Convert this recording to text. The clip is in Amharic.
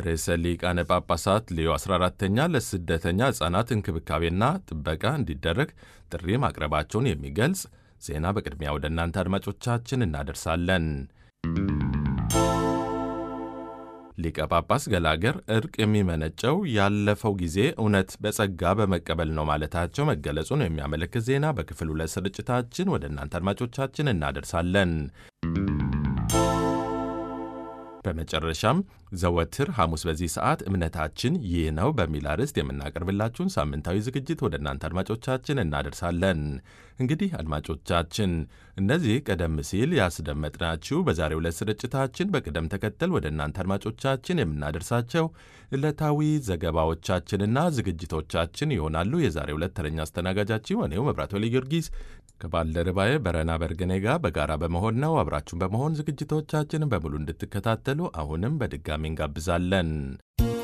ርዕሰ ሊቃነ ጳጳሳት ሌዮ 14ተኛ ለስደተኛ ሕፃናት እንክብካቤና ጥበቃ እንዲደረግ ጥሪ ማቅረባቸውን የሚገልጽ ዜና በቅድሚያ ወደ እናንተ አድማጮቻችን እናደርሳለን። ሊቀ ጳጳስ ገላገር እርቅ የሚመነጨው ያለፈው ጊዜ እውነት በጸጋ በመቀበል ነው ማለታቸው መገለጹን የሚያመለክት ዜና በክፍል ሁለት ስርጭታችን ወደ እናንተ አድማጮቻችን እናደርሳለን። በመጨረሻም ዘወትር ሐሙስ በዚህ ሰዓት እምነታችን ይህ ነው በሚል አርዕስት የምናቀርብላችሁን ሳምንታዊ ዝግጅት ወደ እናንተ አድማጮቻችን እናደርሳለን። እንግዲህ አድማጮቻችን እነዚህ ቀደም ሲል ያስደመጥናችሁ በዛሬው ዕለት ስርጭታችን በቅደም ተከተል ወደ እናንተ አድማጮቻችን የምናደርሳቸው ዕለታዊ ዘገባዎቻችንና ዝግጅቶቻችን ይሆናሉ። የዛሬው ዕለት ተረኛ አስተናጋጃችሁ እኔው መብራት ወሊ ጊዮርጊስ ከባልደረባዬ በረና በርግኔ ጋር በጋራ በመሆን ነው። አብራችሁን በመሆን ዝግጅቶቻችንን በሙሉ እንድትከታተሉ አሁንም በድጋሚ እንጋብዛለን።